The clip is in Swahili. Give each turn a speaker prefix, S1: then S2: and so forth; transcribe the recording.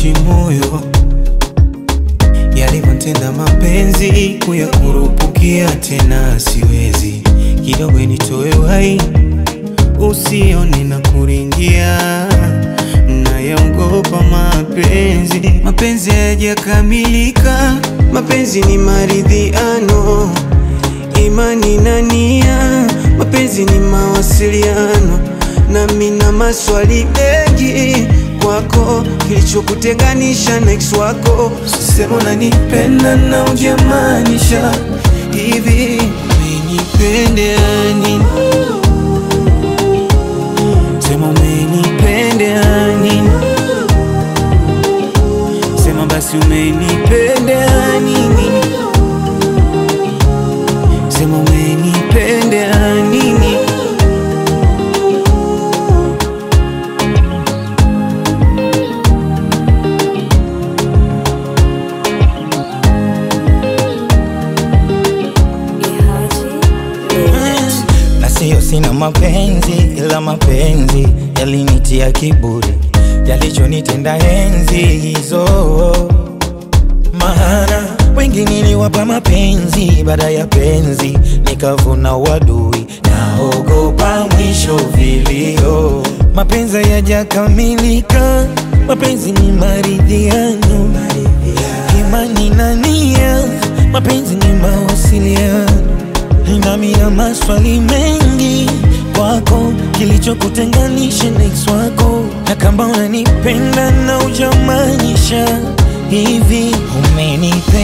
S1: kuishi moyo yalivyotenda mapenzi kuyakurupukia tena siwezi kidogo nitoe wai usione na kuringia nayaogopa mapenzi mapenzi hayajakamilika mapenzi ni maridhiano imani na nia mapenzi ni mawasiliano nami na maswali mengi kwako kilichokutenganisha na ex wako sema unanipenda na ujamaanisha hivi umenipendea nini sema umenipendea nini sema basi umenipendea nini sema umenipendea nini
S2: na siyo sina mapenzi, ila mapenzi yalinitia kiburi, yalichonitenda enzi hizo. Maana wengi niliwapa mapenzi, baada ya penzi nikavuna uadui, naogopa mwisho vilio. Mapenzi hayajakamilika, mapenzi ni maridhiano, imani na nia, mapenzi ni mawasiliano nami na maswali mengi kwako, kilichokutenganisha na ex wako, na kama unanipenda na ujamaanisha hivi, umenipenda